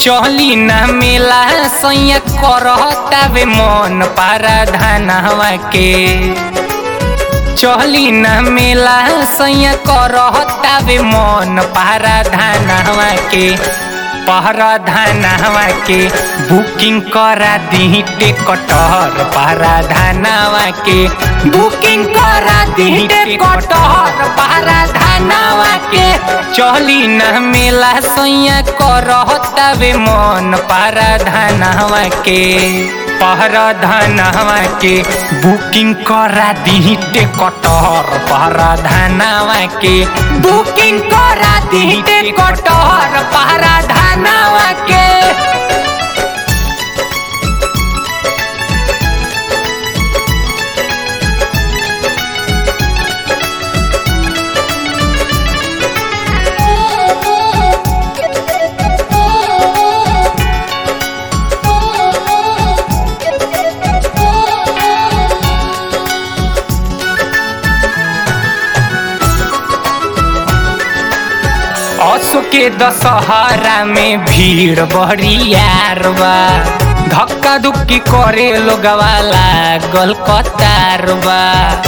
चली न मेला सैया करतावे मन पारा धानवा के चली न मेला सैया करतावे मन पारा धानवा के पहरा धानवा के बुकिंग करा दी टेकटर पारा धानवा के बुकिंग करा दी टेकटर पारा धानवा के चली न मेला सैया करतावे मन पारा धानवा के पहरा धानवा के बुकिंग करा दी टेकटर पहरा धानवा के बुकिंग करा दी टेकटर पहरा धानवा के असो के दशहरा में भीड़ बड़ियार बा धक्का धुक्की करे लोगवा लागल कतार बा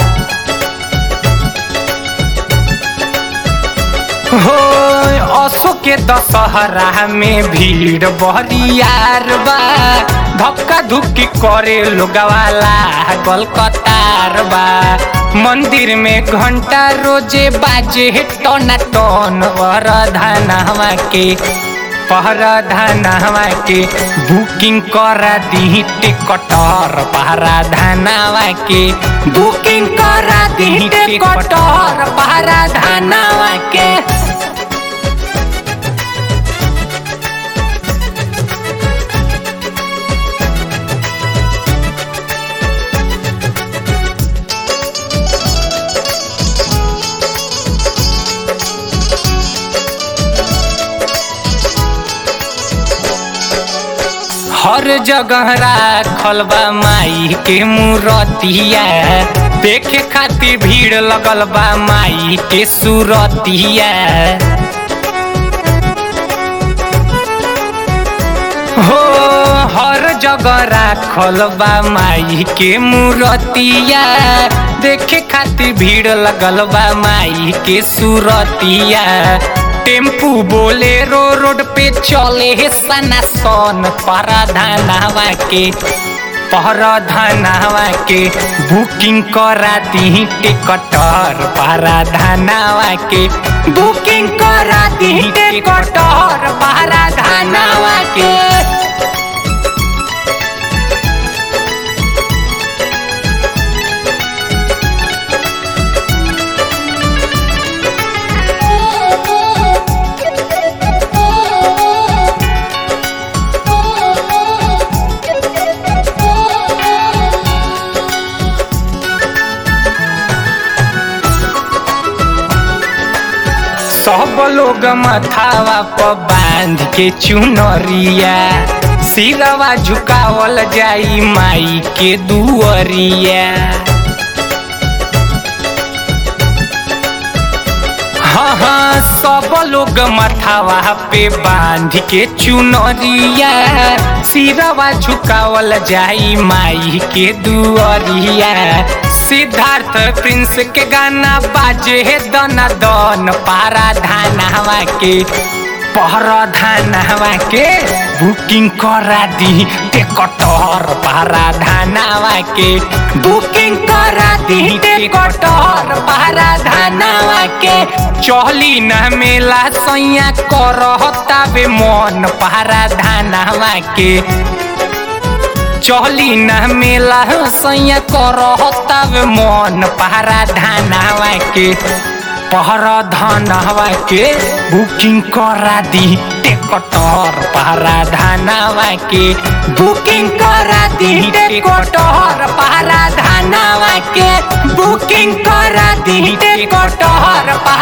हो असो के दशहरा में भीड़ बड़ियार बा धक्का धुक्की करे लोगवा लागल कतार बा मंदिर में घंटा रोजे बाजे टना टन वरधानवा के पहराधानवा के बुकिंग करा दी टिकटर पहराधानवा के बुकिंग करा दी टिकटर पहराधानवा के हर जगह राखल बा माई के मूरतिया देखे खातिर भीड़ लगल बा माई के सूरतिया हो हर जगह राखल बा माई के मूरतिया देखे खातिर भीड़ लगल बा माई के सूरतिया टेम्पू बोलेरो रोड पे चले हे सना सन पराधानवा के पराधानवा के बुकिंग करा दी टिकटर पराधानवा के बुकिंग करा दी टिकटर पराधानवा के सब लोग मथावा पर बांध के चुनरिया सिरवा झुकावल जाई माई के दुअरिया हाँ हाँ सब लोग मथावा पे बांध के चुनरिया सिरवा झुकावल जाई माई के दुअरिया सिद्धार्थ प्रिंस के गाना बाजे हे दना दन पारा धानवा के पहरा धानवा के बुकिंग करा दी टेकटर पारा धानवा के बुकिंग करा दी टेकटर पारा धानवा के चली न मेला सैया करतावे मन पारा धानवा के चली न मेला सैया करताव मन पहरा धानवा के पहरा धानवा के बुकिंग करा दी टेकटर पहरा धानवा के बुकिंग करा दी टेकटर पहरा धानवा के बुकिंग करा दी टेकटर